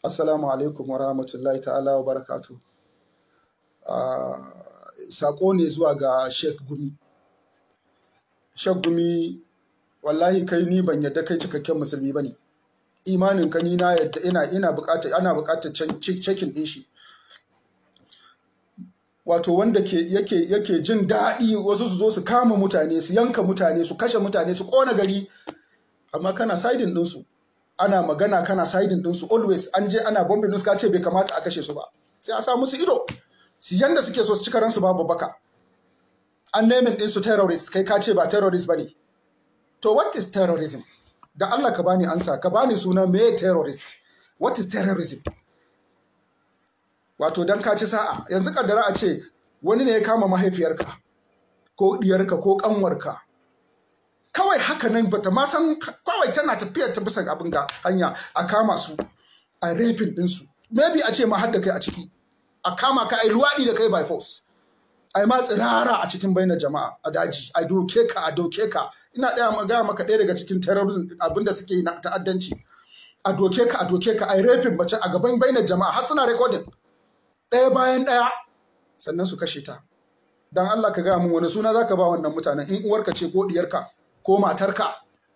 Assalamu alaikum wa rahmatullahi ta'ala wa barakatu. Sako ne zuwa ga Sheikh Gumi. Sheikh Gumi, wallahi kai ni ban yadda kai cikakken musulmi ba ne. Imanin ka ni na yadda ina ina bukatar ana bukatar cekin din shi. Wato wanda ke yake yake jin daɗi wasu su zo su kama mutane, su yanka mutane, su kashe mutane, su ƙona gari. Amma kana siding ɗinsu. ana magana kana siding ɗinsu always an je ana bombing ɗinsu ka ce bai kamata a kashe su ba sai a sa musu ido su yanda suke so su cika ransu babu baka an naming ɗinsu terrorist kai ka ce ba terrorist ba ne to what is terrorism da Allah ka bani ansa ka bani suna me terrorist what is terrorism wato dan ka ci sa'a yanzu kaddara a ce wani ne ya kama mahaifiyarka ko diyarka ko kanwarka kawai haka nan bata ma san kawai tana tafiyar ta bisa abin ga hanya a kama su a rafin ɗinsu maybe a ce ma har da kai a ciki a kama ka a luwaɗi da kai by force a yi ma tsirara a cikin bainar jama'a a daji a doke ka a doke ka ina ɗaya magana maka ɗaya daga cikin terrorism abin da suke yi na ta'addanci a doke ka a doke ka a yi rafin mace a gaban bainar jama'a har suna recording ɗaya bayan ɗaya sannan su kashe ta dan Allah ka gaya min wani suna zaka ba wannan mutanen in uwarka ce ko diyarka ko matarka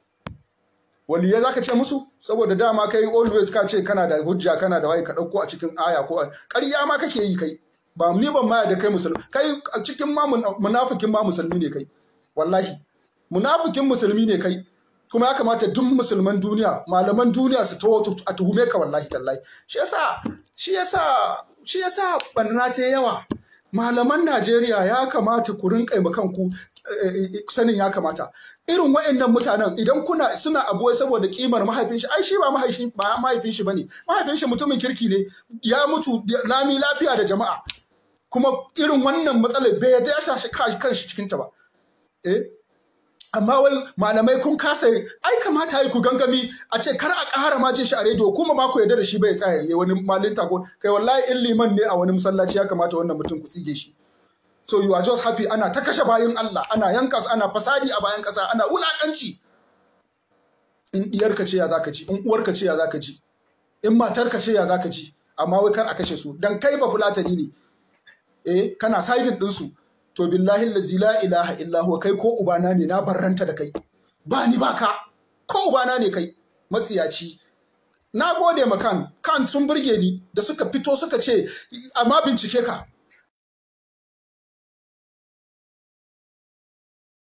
waliye za ka ce musu saboda dama kai always ka ce kana da hujja kana da waye ka ɗauko a cikin aya ko ƙarya ma kake yi kai ba ni ban maya da kai musulmi kai a cikin ma munafikin ma musulmi ne kai wallahi munafikin musulmi ne kai kuma ya kamata duk musulman duniya malaman duniya su tawo a tuhume ka wallahi tallahi shi yasa shi yasa shi yasa banna ta yawa malaman Najeriya ya kamata ku rinƙa kanku sanin ya kamata irin wa'annan mutanen idan kuna suna abuwai saboda kimar mahaifin shi ai shi ba mahaifin ba mahaifin shi bane mahaifin shi mutumin kirki ne ya mutu lami lafiya da jama'a kuma irin wannan matsalar bai yadda ya sashi kanshi cikin ta ba eh amma wai malamai kun kasa ai kamata yi ku gangami a ce kar a ƙara ma jin shi a rediyo kuma ma ku yarda da shi bai tsaya ya wani malinta ko kai wallahi in liman ne a wani masallaci ya kamata wannan mutum ku tsige shi so you are just happy ana ta kashe bayan Allah ana yanka su ana fasadi a bayan ƙasa ana wulaƙanci in diyarka ce ya zaka ji in uwarka ce ya zaka ji in matarka ce ya zaka ji amma wai kar a kashe su dan kai ba fulatani ne eh kana sidin din su to billahi allazi la ilaha illa huwa kai ko ubana ne na barranta da kai ba ni ba ka ko ubana ne kai matsiyaci na gode ma kan kan sun burge ni da suka fito suka ce amma bincike ka